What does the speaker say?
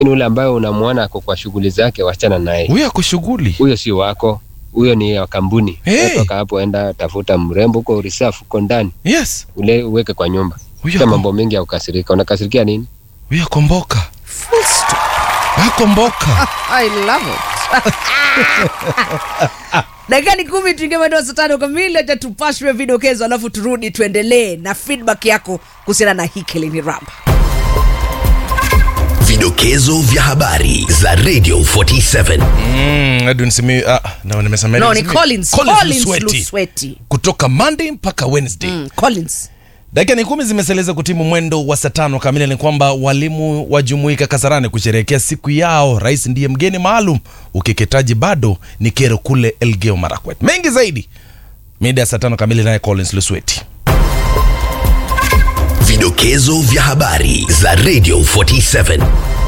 ule ambayo unamwona ako kwa shughuli zake, wachana naye. Huyo ako shughuli. Huyo si wako, huyo ni wa kampuni. Hey. Toka hapo, enda tafuta mrembo huko reserve huko ndani, Yes. ule uweke kwa nyumba. Huyo Sio ako, mambo mengi ya kukasirika. Unakasirikia nini? huyo ako mboka. Ako mboka. I love it. dakika ni kumi tuingie mwendo wa saa tano kamili acha tupashwe vidokezo alafu turudi tuendelee na feedback yako kuhusiana na hii Kilini Rap. Vidokezo vya habari za Radio 47. Mm, Edwin Simi, ah, no, nimesema no Edwin ni Simi. Collins, Collins Collins Lusweti. Lusweti. Kutoka Monday mpaka Wednesday. Mm, Collins Dakika ni kumi zimeseleza kutimu mwendo wa saa tano kamili. Ni kwamba walimu wajumuika Kasarani kusherehekea siku yao. Rais ndiye mgeni maalum. Ukeketaji bado ni kero kule Elgeyo Marakwet. Mengi zaidi mida ya saa tano kamili, naye Collins Lusweti. Vidokezo vya habari za Radio 47.